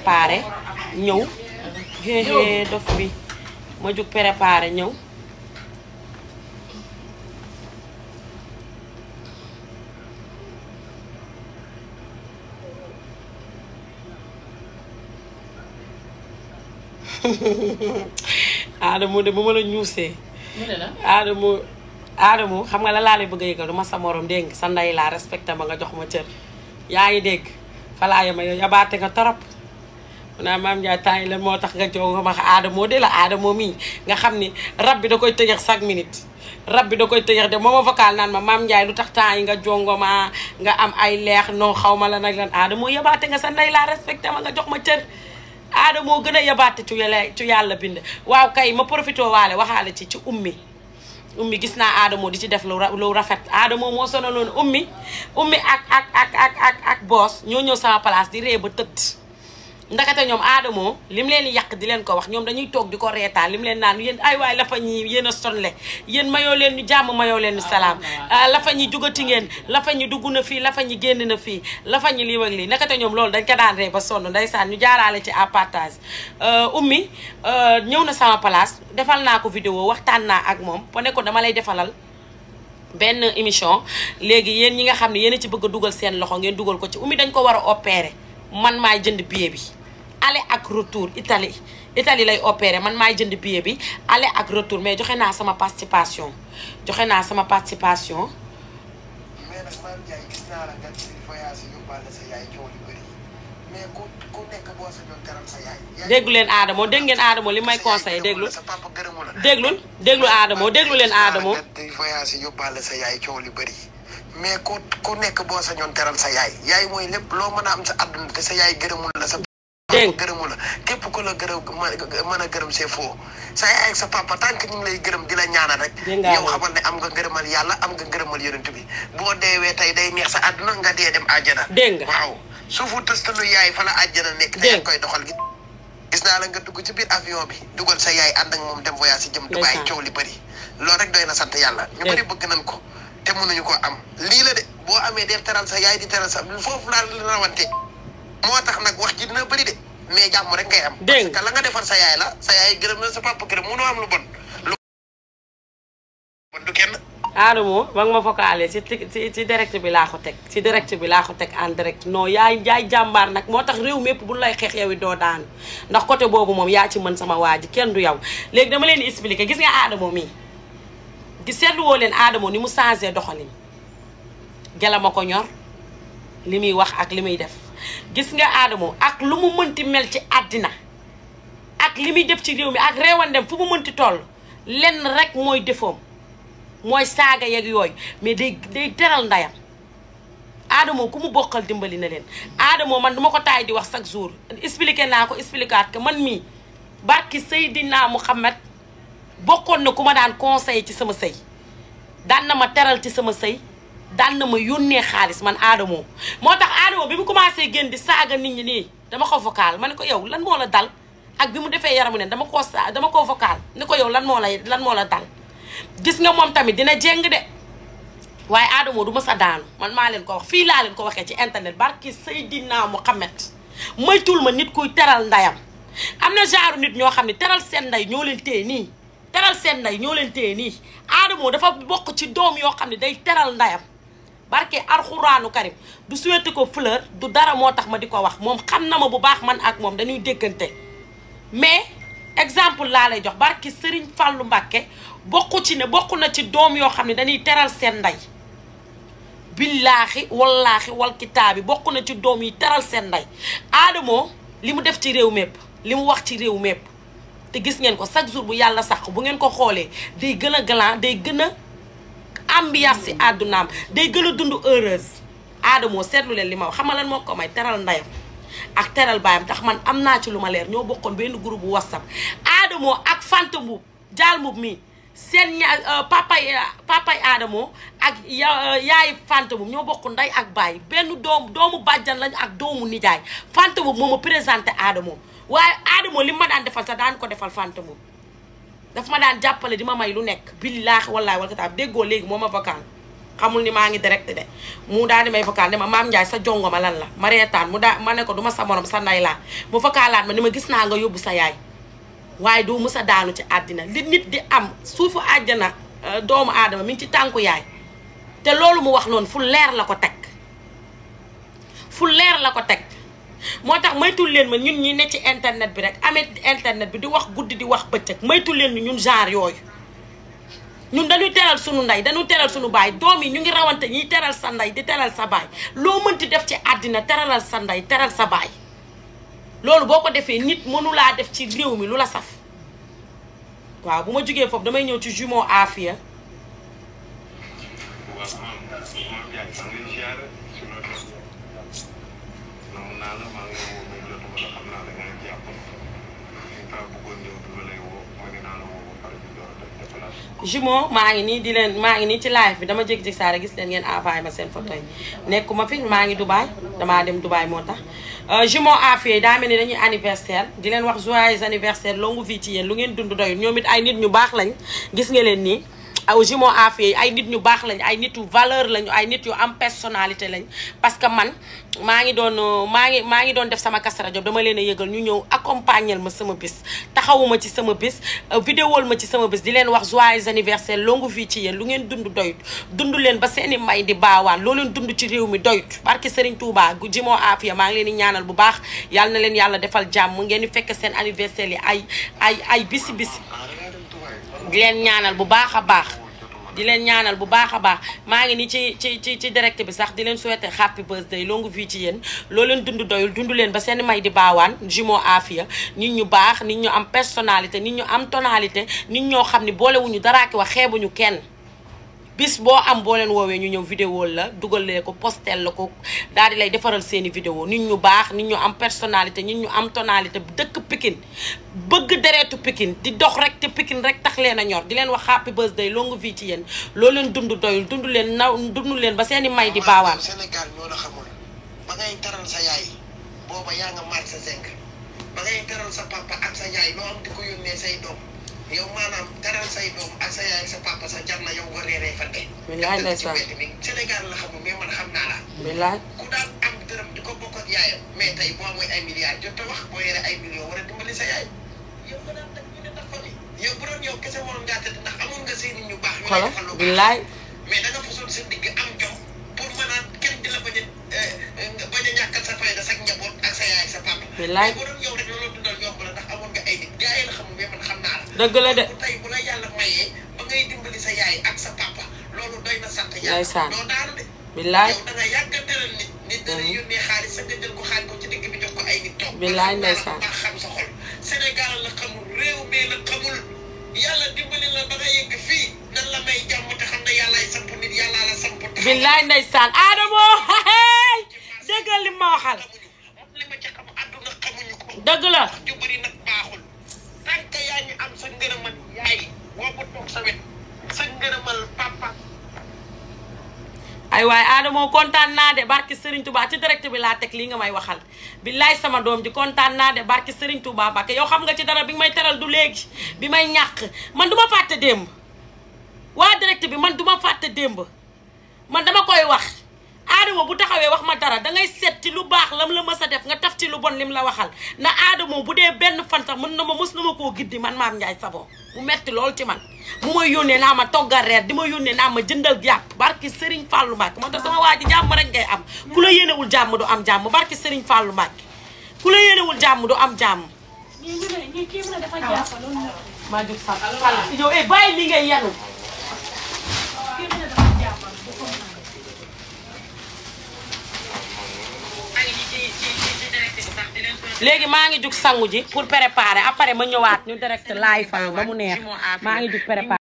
préparé ñëw xéexée dof bi ma jug préparé ñëw Adamo de bu ma la ñuusee mu ne la Adamo Adamo xam nga la laa lay bëgg a yëgal du ma sa morom dégg nga sa ndey laa respecté ma nga jox ma cër yaa ngi dégg falaa yama yow yabaate nga torop mu naa maam Ndiaye temps yi la moo tax nga jow nga ma Adamo de la Adamo mii nga xam ni rab bi da koy tëjëx chaque minute rab bi da koy tëjëx de moo ma vocal naan ma maam Ndiaye lu tax temps yi nga jongo ma nga am ay leex non xaw ma la nag lan Adamo yabaate nga sa ndey laa respecté ma nga jox ma cër Adamo gën a yabaate ci yàlla ci yàlla bind waaw kay ma profité waale waxaale ci ci ummi ummi gis naa Adamo di ci def lu ra- lu rafet Adamo moo sonaloon ummi ummi ak ak ak ak ak ak boos ñoo ñëw sama place di ree ba tëdd ndakate ñoom Adamo lim leen di yàq di leen ko wax ñoom dañuy toog di ko reetaan lim leen naan yéen ay waay la fa ñi yéen a sonle yéen mayoo leen ñu jàmm mayoo leen ñu salaam la fa ñi jugati ngeen la fa ñi dugg na fii la fa ñi génn na fii la fa ñi lii ak lii ndakate ñoom loolu dañ ko daan ree ba sonn ndeysaan ñu jaaraale ci à partage ummi ñëw na sama place defal naa ko vidéo waxtaan naa ak moom po ne ko dama lay defalal benn émission léegi yéen ñi nga xam ne yéen a ci bëgg a dugal seen loxo ngeen dugal ko ci ummi dañ ko war a opérer man maay jënd billet bi aller ak retour Italie Italie lay opérer man maay jënd billet bi aller ak retour mais joxe naa sama participation joxe naa sama participation mais nag maam Ndiaye gis naa la nga ci voyage yóbbaale sa yaay coow li bëri mais ku ku nekk boo sa doon teral sa yaay. yaay déglu leen Adamo dégg ngeen Adamo li may conseillé déglu sa papa gërëmu la. déglul déglu Adamo déglu leen Adamo di voyage yóbbaale sa yaay coow li bëri mais ku ku nekk boo sa ñoon teral sa yaay yaay mooy lépp loo mën a am sa àdduna te sa yaay gërëmul la sa Dégg. papa gërëmu la képp ku la gërëm mën a gërëm c'est faux sa yaay ak sa papa tant que ñu ngi lay gërëm di la ñaanal rek Dégg nga yow xamal ne am nga ngërëmal yàlla am nga ngërëmal yonent bi boo deewee tey day neex sa àdduna nga dee dem àjjana Dégg nga. waaw suufu tëstalu yaay fa la àjjana nekk te Dégg. yaa koy doxal gi gis naa la nga dugg ci biir avion bi dugal sa yaay ànd ak moom dem voyage si jëm Dubaay Ndeysaan. coow li bëri loolu rek doy na sant yàlla ñu Dégg. bëri bëgg nañ ko te mënuñu ko am lii la de boo amee def teral sa yaay di teral sa foofu laa la rawante moo tax nag wax ji dina bëri de mais jàmm rek ngay am Dégg. parce que la nga defar sa yaay la sa yaay gërëm na sa papa gërëm mënoo am lu bon lu bon du kenn Adamo ba nga ma vocalé ci ci ci direct bi laa ko teg ci direct bi laa ko teg en direct non yaay yaay jàmbaar nag moo tax réew mépp bu lay xeex yow it doo daanu ndax côté boobu moom yaa ci mën sama waa ji kenn du yow léegi dama leen di expliquer gis nga Adamo mii di seetlu woo leen Adamo ni mu changé doxalin gela ma ko ñor li muy wax ak li muy def gis nga Adamo ak lu mu mënti mel ci àddina ak li muy def ci réew mi ak réewandem fu mu mënti toll lenn rek mooy defoom mooy saaga yeeg yooyu mais day day teral ndayam Adamo ku mu bokkal dimbali na leen Adamo man duma ko taay di wax chaque jour expliqué naa ko expliquaat que man mii barki Seydina Mouhamed bokkoon na ku ma daan conseil ci sama sëy daan na ma teral ci sama sëy daan na ma yónnee xaalis man Adamo moo tax Adamo bi mu commencé génn di saaga nit ñi nii dama ko vocal ma ne ko yow lan moo la dal ak bi mu defee yaramu ne dama koo sa dama koo vocal ne ko yow lan moo lay lan moo la dal gis nga moom tamit dina jéng de waaye Adamo du ma sa daanu man maa leen ko wax fii laa leen ko waxee ci internet barki Seydina Muhammad moytul ma nit kuy teral ndayam am na genre nit ñoo xam ne teral seen nday ñoo leen téye nii teral seen nday ñoo leen téye nii Adamo dafa bokk ci doom yoo xam ne day teral ndayam barke alxuraanu karim du souhaité ko fleur du dara moo tax ma di ko wax moom xam na ma bu baax man ak moom dañuy déggante mais exemple laa lay jox barki Serigne Fallou Mbakke bokku ci ne bokk na ci doom yoo xam ne dañuy teral seen ndey billaahi wallaahi wal kitaabi bokk na ci doom yi teral seen ndey Adamo li mu def ci réew mépp li mu wax ci réew mépp te gis ngeen ko chaque jour bu yàlla sax bu ngeen ko xoolee day gën a galant day gën a ambiance si àddunaam day gën a dund heureuse Adamo seetlu leen li ma wax xam nga lan moo ko may teral ndeyam ak teral baayam tax man am naa ci lu ma leer ñoo bokkoon benn groupe bu whatsapp Adamo ak Fanta Mbuub jaal Mbuub mii seen ña papay papay Adamo ak ya yaay Fanta Mbuub ñoo bokk ndey ak baay benn doom doomu bàjjan lañu ak doomu nijaay Fanta Mbuub moo ma présenté Adamo waaye Adamo li ma daan defal sax daan ko defal Fanta Mbuub daf ma daan jàppale di ma may lu nekk billaahi wallaahi wal kitaab déggoo léegi moo ma vocal xamul ni maa ngi direct de mu daal di may vocal ne ma maam Ndiaye sa jongo ma lan la ma reetaan mu daa ma ne ko du ma sa morom sa nday laa mu vocalaat ma ni ma gis naa nga yóbbu sa yaay waaye doo mës a daanu ci àddina li nit di am suufu àjjana doomu aadama mi ngi ci tànku yaay te loolu mu wax noonu fu leer la ko teg fu leer la ko teg moo tax maytul leen ma ñun ñi ne ci internet bi rek amee internet bi di wax guddi di wax bëccëg maytul leen ni ñun genre yooyu ñun dañuy teral sunu ndey dañuy teral sunu baay doom yi ñu ngi rawante ñiy teral sa ndey di teral sa baay loo mënti def ci àddina teralal sa ndey teral sa baay loolu boo ko defee nit mënulaa def ci réew mi lu la saf waaw bu ma jógee foofu damay ñëw ci jumeau Afia waaw maam maam Ndiaye maa ngi lay ziare si loolu la namu naa la maa ngi lay woo mais jotuma la xam naa da nga jàpp ñu kaa bëggoon ñëw bi ma lay woo maa ngi naa la woo ba pare ñu door a def déplacement. jumeau maa ngi nii di leen maa ngi nii ci live bi dama jékki-jékki saa rek gis leen ngeen envoyé ma seen photo yi nekkuma fi maa ngi Dubaay damaa dem Dubaay moo tax jumeau Afia yi daa mel ni dañuy anniversaire di leen wax joyeux anniversaire longue vie ci yéen lu ngeen dund doyul ñoom it ay nit ñu baax lañ gis nga leen nii aw jumeau Afia yi ay nit ñu baax lañ ay nit yu valeur lañu ay nit yu am personnalité lañ parce que man maa ngi doon maa ngi maa ngi doon def sama Kazu Rajab dama leen a yëgal ñu ñëw accompagner ma sama bis taxawuma ci sama bis vidéol ma ci sama bis di leen wax joyeux anniversaire longue vie ci yéen lu ngeen dund doyut dund leen ba seeni may di baawaan loo leen dund ci réew mi doyut barke Serigne Touba gu jumeau Afia maa ngi leen di ñaanal bu baax yàlla na leen yàlla defal jàmm ngeen di fekk seen anniversaire yi ay ay ay bisi bisi ah da ngaa dem Dubaay. di leen ñaanal bu baax a baax di leen ñaanal bu baax a baax maa ngi ni ci ci ci ci direct bi sax di leen souhaiter happy birthday longue vie ci yéen loo leen dund doyul dund leen ba seen may di baawaan jumeau Afia nit ñu baax nit ñu am personnalité nit ñu am tonalité nit ñoo xam ni boolewuñu daraa ki wax xeebuñu kenn bis boo am boo leen woowee ñu ñëw vidéo la dugalee ko postel la ko daal di lay defaral seeni vidéo nit ñu baax nit ñu am personnalité nit ñu am tonalité dëkk Pikine bëgg deretu Pikine di dox rek te Pikine rek tax leen a ñor di leen wax happy birthday longue vie ci yéen loo leen dund doyul dund leen naw dund leen ba seeni may di baawaan Sénégal ñoo la xamul ba ngay teral sa yaay booba yaa nga maat sa zinc ba ngay teral sa papa ak sa yaay loo am di ko yónnee say doom yow maanaam teral say doom ak sa yaay ak sa papa sa jar na yow nga reeree fa de. Bilaay def ci ndeysaan. mbedd mi Sénégal la xamul mais man xam naa la. billaay ku daan am dërëm di ko bokk ak yaayam mais tey boo amee ay milliards jot a wax boo yore ay millions war a dimbali sa yaay yow nga daan teg ñu ne tax fa ni yow bu doon yow kese waroon ngaa tëdd ndax amoon nga seeni ñu baax. ñu lay xolo defal lu baax. billaay mais da nga fasoon sa digg am jom pour mën a kenn di la bañ a nga bañ a ñàkkal sa fayda sa njaboot ak sa yaay ak sa papa. Billaay. mais bu doon yow rek loolu dundal yomb la ndax amoon nga ay nit gars yi la xamul mais man xam naa la. dëgg la de bu tey bu la yàlla mayee ba ngay dimbali sa yaay ak sa papa loolu doy na sant yàlla. Ndeysaan. doo daanu de. billaay yow da nga yàgg a tëral nit. nit dana yónnee xaalis sa nga jël ko xaaj ko ci digg bi jox ko ay nit toog. Billaay ba ndeysaan. ba xam sa xol. Sénégal la xamul réew mi la xamul yàlla dimbali la ba nga yegg fii nan la may jàmm te xam ne yàllaay samp nit yàllaa la samp. taxaw billaay ndeysaan Adamo dëggal li ma waxal moom li ma ci xam àdduna xamuñu ko. dëgg la wax ju bëri nag baaxul tant que yaa ngi am sa ngërëmal yaay boo ko toog sa wet sa ngërëmal papa. ay waaye Adamo kontaan naa de barki Serigne Touba ci direct bi laa teg lii nga may waxal billaay sama doom ji kontaan naa de barki Serigne Touba Mbacke yow xam nga ci dara bi nga may teral du léegi bi may ñàkk man du ma fàtte démb waa direct bi man du ma fàtte démb man dama koy wax Adamo bu taxawee wax ma dara dangay seet ci lu baax lam la mës a def nga taf ci lu bon lim la waxal na Adamo bu dee benn fan sax mën na ma mës na ma koo giddi man maam Ndiaye Savon mu metti lool ci man mu may yónnee naa ma toggal reer di ma yónnee naa ma jëndal jàpp barki Serigne Fallou Mbacke moo tax sama waa ji jàmm rek ngay am ku la yéenewul jàmm du am jàmm barki Serigne Fallou Mbacke ku la yéenewul jàmm du am jàmm ñii ñu ne ñii kii mu ne dafa jàpp loolu la maa jóg sax Fall yow eh bàyyi li ngay yenu kii mu ne dafa jàpp bu ko mën léegi maa ngi jug sangu ji pour préparer après ma ñëwaat ñu direct live fa ba mu neex maa ngi jug préparer